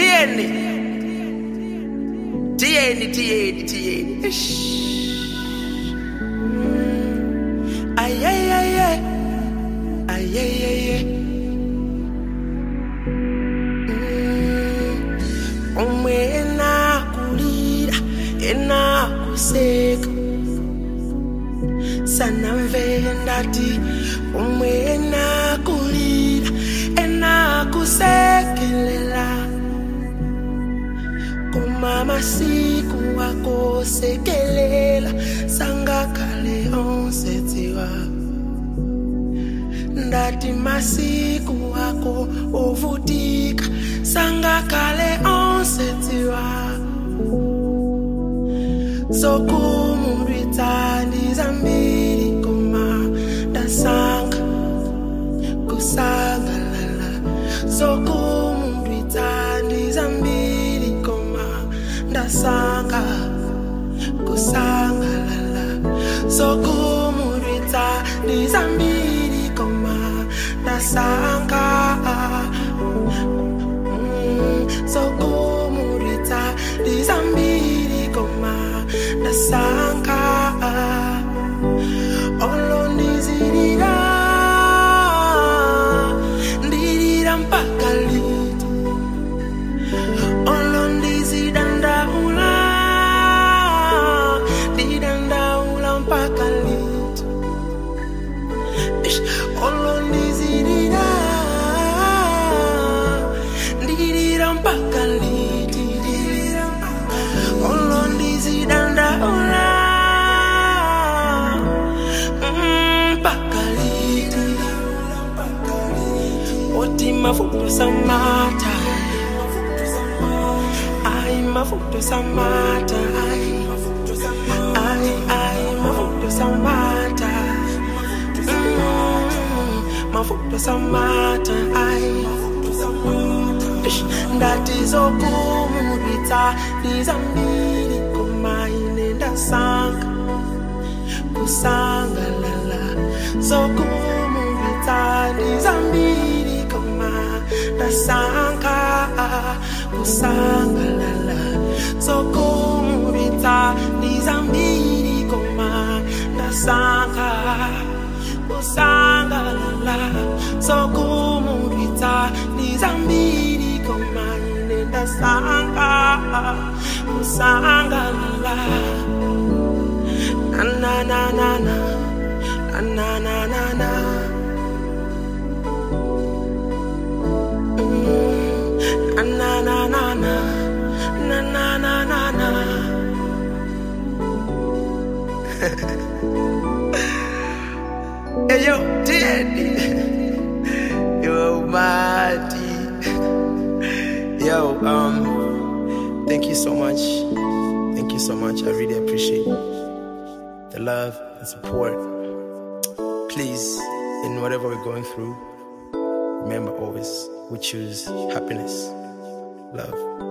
tiyeni tiyeni tiyeni tiyeni Ish. ayeyeye ayeyeye umwe enakulira enakuseka sanamvela ndati umwe enakulira enakusekelela kumamasiku akosekelela sangakhale onsetsiwa ndati masiku ako ovutika sangakhale onsetsiwa sokumundwitsa ndizambiri koma ndasanga kusangalala sokumundwitsa ndizambiri koma ndasanga kusangalala sokumundwitsa ndizambiri koma ndasanga Mm, sokumundwitsa ndizambiri koma ndasanga olondizirira ndirira mpaka liti olondizidandaula ndidandaula mpaka liti Ish, olondizirira ndirira mpaka liti olondizidandaula mm, mpaka liti oti mafuta samata ai mafuta samata ai ai ai mafuta samata Mm, mafuta samata ai Ish, ndati zokumudwitsa ndizambiri kumaine ndasanga kusangalala zokumudwitsa ndizambiri koma ndasanga kusangalala zokumudwitsa ndizambiri koma ndasanga kusangalala zokumudwitsa ndizambiri koma ine ndasanga kusangalala na na na na na na na na na Mm, na na na na na na na na na Hey yo, Teddy. Yo, Marty. Yo, um, thank you so much. Thank you so much. I really appreciate the love and support. Please, in whatever we're going through, remember always we choose happiness, love,